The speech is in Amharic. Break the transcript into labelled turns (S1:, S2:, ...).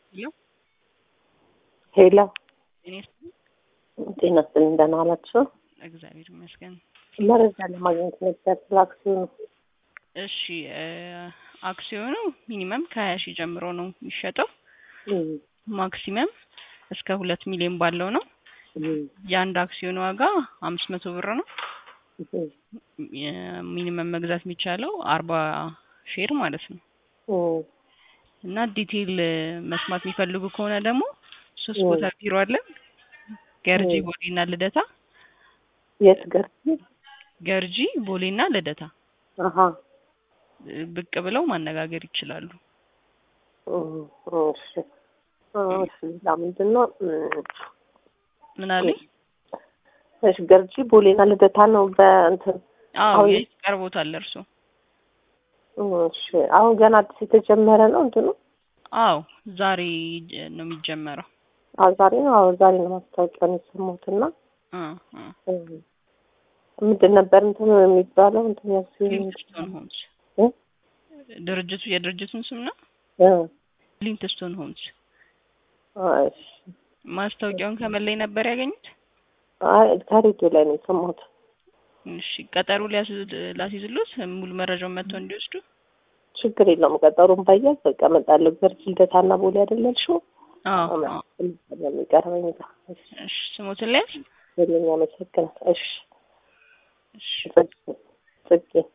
S1: ሄሎ
S2: ሄሎ
S1: እኔ ስ-
S2: ጤና ይስጥልኝ ደህና ዋላችሁ?
S1: እግዚአብሔር ይመስገን።
S2: መረጃ ለማግኘት ነበር ስለ አክሲዮኑ።
S1: እሺ እ አክሲዮኑ ሚኒመም ከሀያ ሺህ ጀምሮ ነው የሚሸጠው።
S2: እም፣
S1: ማክሲመም እስከ ሁለት ሚሊዮን ባለው ነው።
S2: እም፣
S1: የአንድ አክሲዮን ዋጋ አምስት መቶ ብር ነው።
S2: እም፣
S1: ሚኒመም መግዛት የሚቻለው አርባ ሼር ማለት ነው።
S2: እም፣
S1: እና ዲቴይል መስማት የሚፈልጉ ከሆነ ደግሞ ሶስት
S2: እ።
S1: ቦታ ቢሮ አለን። ገርጂ፣
S2: እ።
S1: ቦሌና ልደታ።
S2: የት ገርጂ?
S1: ገርጂ፣ ቦሌና ልደታ
S2: አሀ፣
S1: እ ብቅ ብለው ማነጋገር ይችላሉ።
S2: እም፣ እሺ፣ እሺ። ሌላ ምንድን ነው? እም፣
S1: ምን አለኝ?
S2: እሺ፣ ገርጂ ቦሌና ልደታ ነው በእንትን
S1: አዎ
S2: አሁን-
S1: የት ቀርቦታል እርሶ?
S2: እሺ። አሁን ገና አዲስ የተጀመረ ነው እንትኑ?
S1: አዎ ዛሬ ጀ- ነው የሚጀመረው።
S2: አዎ ዛሬ ነው። አዎ ዛሬ ነው ማስታወቂያውን የሰማሁትና
S1: እ እ
S2: እም፣ ምንድን ነበር እንትኑ የሚባለው እንትን ያክሲዮን
S1: ሊንክስቶን ሆምስ
S2: እ?
S1: ድርጅቱ የድርጅቱን ስም ነው።
S2: እ፣
S1: ሊንክስቶን ሆምስ።
S2: እሺ።
S1: ማስታወቂያውን ከምን ላይ ነበር ያገኙት?
S2: አይ ከሬዲዮ ላይ ነው የሰማሁት።
S1: እሺ ቀጠሮ ሊያስይዝ- ላስይዝሎት ሙሉ መረጃውን መጥተው እንዲወስዱ።
S2: ችግር የለውም። ቀጠሮን ባያዝ በቃ እመጣለሁ። ገርጂ ልደታና ቦሌ አይደል ያልሽው?
S1: አዎ አዎ።
S2: የሚቀርበኝ ጋር
S1: እሺ ስሞትን ሊያዝ
S2: ለኛ መሰግናል። እሺ
S1: እሺ
S2: ጽጌ ጽጌ